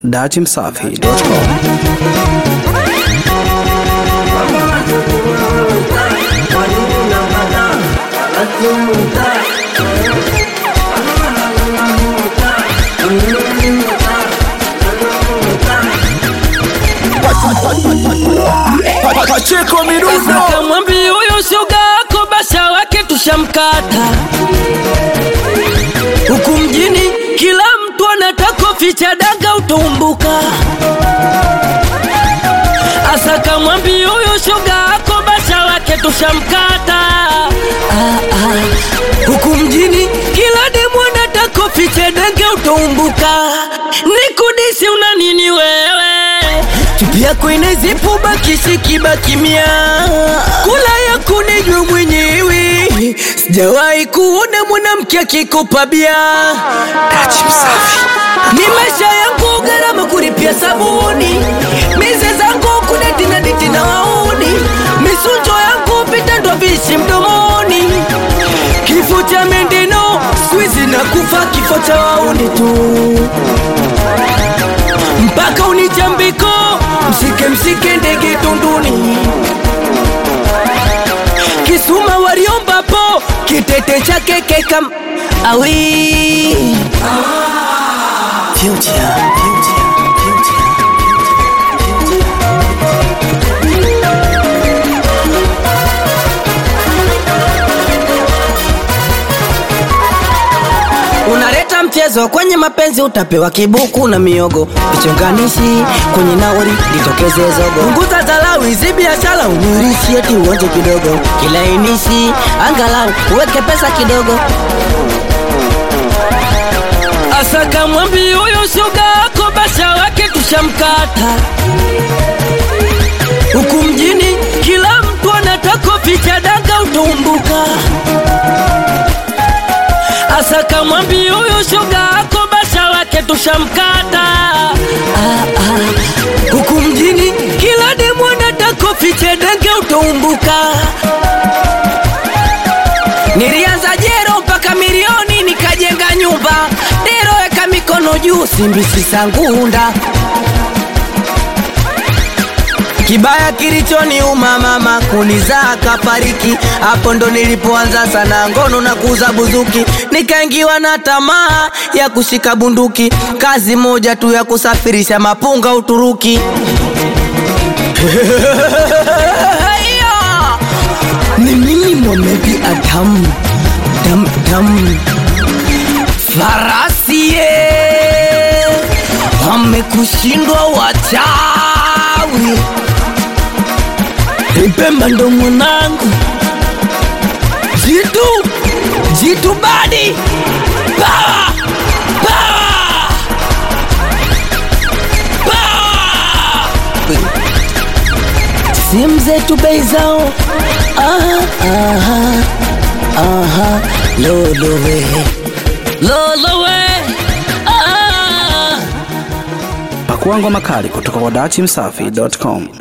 datimsafi.com Pacheko Mirundo Kamwambi huyu shoga wako basha wake tushamkata huku mjini, kila mtu anataka ficha daga utumbuka. Asa kamwambi huyu shoga wako basha wake tushamkata ah, ah. huku mjini, kila demu anataka ficha daga utumbuka. Nikudisi una nini wewe? chupi yako inazipu bakisi kibakimia kula yako nejwe mwenyewe sijawahi kuona mwanamke akikupa bia ni maisha yangu gharama kulipia sabuni mize zangu kudeti na diti na wauni misunjo yangu pita ndo vishi mdomoni kifo cha mendeno swizi na kufa kifo cha wauni tu mpaka unichambiko msike msike ndege tunduni kisuma waliombapo kitete chake kekam awi future, future, future. unaleta mchezo kwenye mapenzi utapewa kibuku na miogo vichonganishi kwenye nauri litokeze zogo punguza dharau hizi biashara unirishi eti uonje kidogo kilainishi angalau uweke pesa kidogo asaka mwambi huyu shuga wako basha wake tushamkata huku mjini kila mtu anataka ficha daga utumbuka Asa kamwambi huyu shoga wako basha wake tushamkata ah, ah. Huku mjini kila demu anataka fiche denge utumbuka Nilianza jero mpaka milioni nikajenga nyumba Dero weka mikono juu simbisi sangunda Kibaya kilichoniuma mama kunizaa kafariki, hapo ndo nilipoanza sana ngono na kuuza buzuki, nikaingiwa na tamaa ya kushika bunduki, kazi moja tu ya kusafirisha mapunga Uturuki. Yeah. Ni mimi Mohamed Adam dam dam farasi ye wamekushindwa wachawi Ipemba ndo mwanangu jitu jitu badi Power! Power! Power! simu zetu bei zao aha, aha, aha. lolowe lolowe ah. Pakua ngoma kali kutoka kwa datimsafi.com.